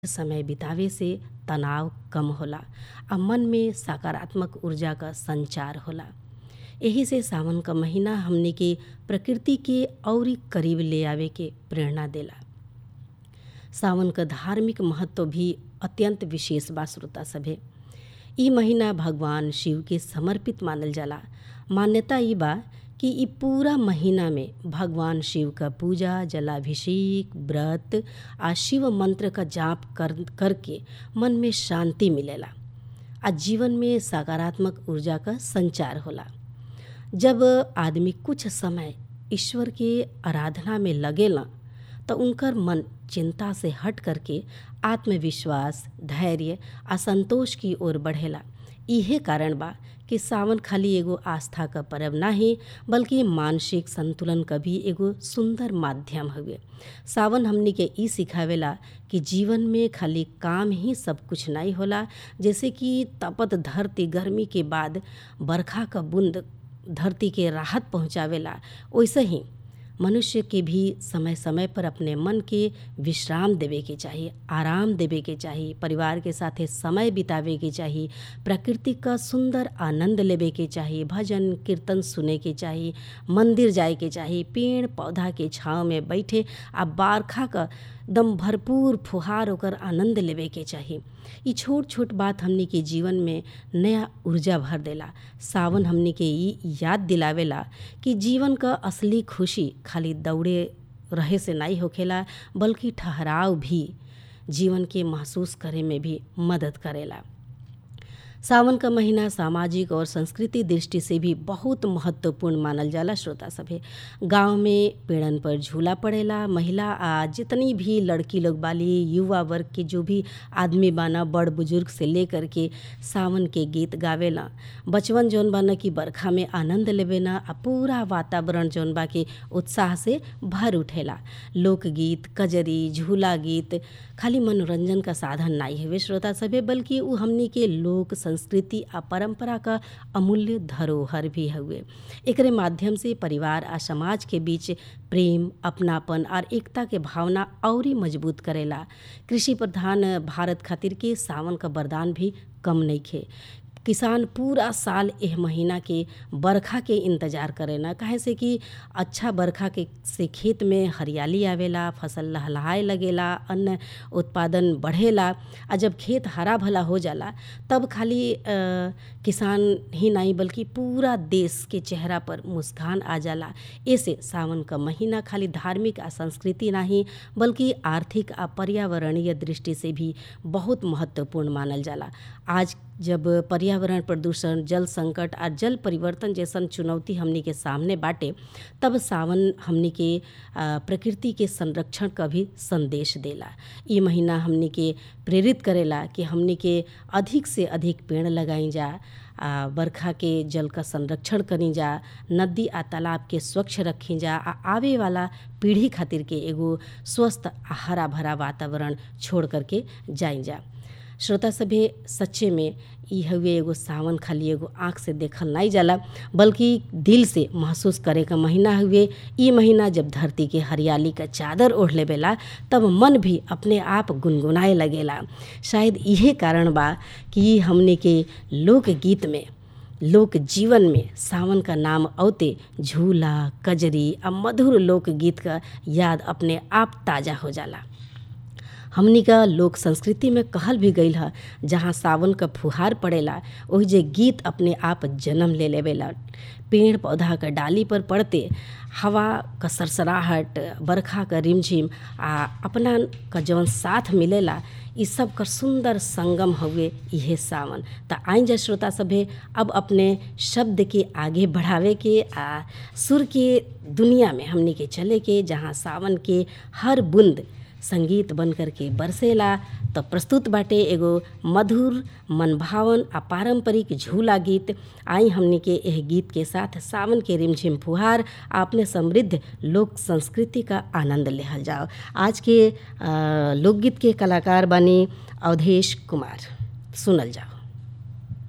समय बितावे से तनाव कम होला आ मन में सकारात्मक ऊर्जा क संचार होला एही से सावन क महिना हमनी के प्रकृति के अउरी करीब ले आवे के प्रेरणा देला सावन क धार्मिक महत्व भी अत्यंत विशेष बा श्रोता सभे इ महिना भगवान शिव के समर्पित मानल जाला मान्यता इ बा कि इ पूरा महिना में भगवान शिव क पूजा जलाभिषेक व्रत आ शिव मंत्र क जाप कर करके मन में शांति मिलेला आ जीवन में सकारात्मक ऊर्जा क संचार होला जब आदमी कुछ समय ईश्वर के आराधना में लगेला त उनकर मन चिंता से हट करके आत्मविश्वास धैर्य आ संतोष की ओर बढ़ेला इहे कारण बा कि सावन खाली एगो आस्था क पर्व नाही बल्कि मानसिक संतुलन क भी एगो सुंदर माध्यम हउवे सावन हमनी के इ सिखावेला कि जीवन में खाली काम ही सब कुछ नहीं होला जैसे कि तपत धरती गर्मी के बाद बरखा क बूंद धरती के राहत पहुँचावेला वैसे ही मनुष्य के भी समय समय पर अपने मन के विश्राम देवे के चाही आराम देवे के चाही परिवार के साथे समय बितावे के चाही प्रकृति का सुंदर आनंद लेवे के चाही भजन कीर्तन सुने के चाही मंदिर जाए के चाही पेड़ पौधा के छाँव में बैठे आ बरखा क दम भरपूर फुहार ओकर आनंद लेवे के चाही इ छोट छोट बात हमनी के जीवन में नया ऊर्जा भर देला सावन हमनी के इ याद दिलावेला कि जीवन क असली खुशी खाली दौड़े रहे से नहीं होखेला बल्कि ठहराव भी जीवन के महसूस करे में भी मदद करेला सावन क महिना सामाजिक और संस्कृति दृष्टि से भी बहुत महत्वपूर्ण मानल जाला श्रोता सभे गांव में पेड़न पर झूला पड़ेला महिला आ जितनी भी लड़की लोग बाली युवा वर्ग के जो भी आदमी बाना बड़ बुजुर्ग से लेकर के सावन के गीत गावेला बचवन जौन बाना कि बरखा में आनंद लेवेना आ पूरा वातावरण जौन बा के उत्साह से भर उठेला लोकगीत कजरी झूला गीत खाली मनोरंजन का साधन नहीं हवे श्रोता सभे बल्कि उ हमनी के लोक संस्कृति आ परंपरा का अमूल्य धरोहर भी हउवे एकरे माध्यम से परिवार आ समाज के बीच प्रेम अपनापन और एकता के भावना औरी मजबूत करेला कृषि प्रधान भारत खातिर के सावन का वरदान भी कम नइखे किसान पूरा साल एह महीना के बरखा के इंतजार करेला काहे से कि अच्छा बरखा के से खेत में हरियाली आवेला फसल लहलहाए लगेला अन्न उत्पादन बढ़ेला आ जब खेत हरा भला हो जाला तब खाली आ, किसान ही नहीं बल्कि पूरा देश के चेहरा पर मुस्कान आ जाला ऐसे सावन का महीना खाली धार्मिक आ संस्कृति नहीं बल्कि आर्थिक आ पर्यावरणीय दृष्टि से भी बहुत महत्वपूर्ण मानल जाला आज जब पर्यावरण प्रदूषण जल संकट आ जल परिवर्तन जैसन चुनौती हमनी के सामने बाटे तब सावन हमनी के प्रकृति के संरक्षण का भी संदेश देला ये महीना हमनी के प्रेरित करेला कि हमनी के अधिक से अधिक पेड़ लगाई जा आ बरखा के जल का संरक्षण करी जा नदी आ तालाब के स्वच्छ रखी जा आ आवे वाला पीढ़ी खातिर के एगो स्वस्थ आ हरा भरा वातावरण छोड़ करके जाई जा श्रोता सभे सच्चे में इ हउवे एगो सावन खाली एगो आँख से देखल नहीं जाला बल्कि दिल से महसूस करे का महीना हुए इ महीना जब धरती के हरियाली का चादर ओढ़ लेवेला तब मन भी अपने आप गुनगुनाए लगेला शायद इहे कारण बा कि हमने के लोकगीत में लोक जीवन में सावन का नाम औते झूला कजरी आ मधुर लोकगीत का याद अपने आप ताज़ा हो जाला हमनी का लोक संस्कृति में कहल भी गईल ह जहाँ सावन का फुहार पड़ेला ओहि जे गीत अपने आप जन्म ले लेवेला पेड़ पौधा का डाली पर पड़ते हवा का सरसराहट बरखा का रिमझिम आ अपना का जवन साथ मिलेला इ सब कर सुंदर संगम हुए इहे सावन त आई जा श्रोता सभे अब अपने शब्द के आगे बढ़ावे के आ सुर के दुनिया में हमनी के चले के जहाँ सावन के हर बूंद संगीत बन करके बरसेला तो प्रस्तुत बाटे एगो मधुर मनभावन आ पारंपरिक झूला गीत आई हमनी के एह गीत के साथ सावन के रिमझिम फुहार आ अपने समृद्ध लोक संस्कृति का आनंद लेहल जाओ आज के लोकगीत के कलाकार बनी अवधेश कुमार सुनल जाओ